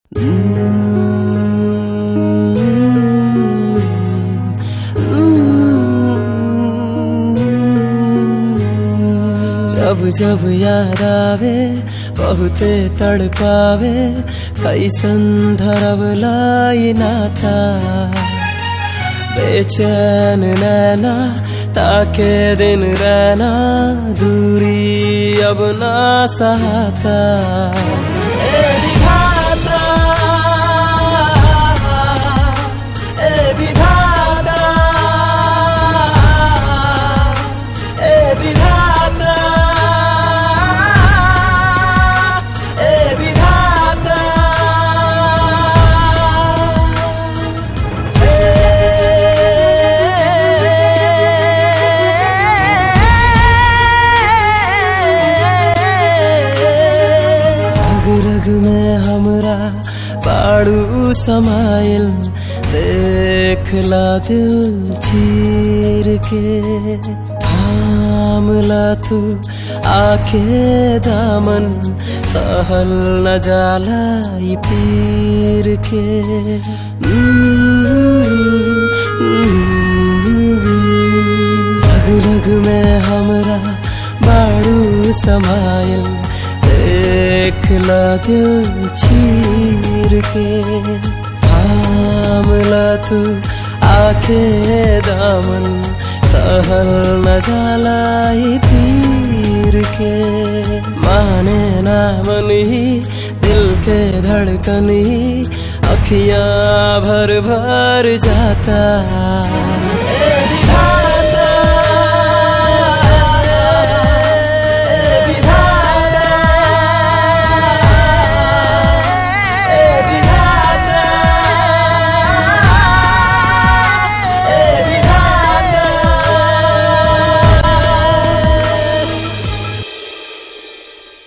जब जब याद आवे बहुते तड़पावे कैसन धरब लाई नाता बेचैन नैना ताके दिन रहना दूरी अब ना सहाता ए विधाता ए विधाता ए विधाता ए विधाता रग रग में हमरा पाड़ू समाइल देखला दिल चीर के थामला तू आके दामन सहल न जाला ई पीर के रग रग में हमरा बाड़ू समाइल देखला दिल चीर के थामला तू आखे दामन सहल न जाला ई पीर के माने ना मन ही दिल के धड़कन ही अखियां भर भर जाता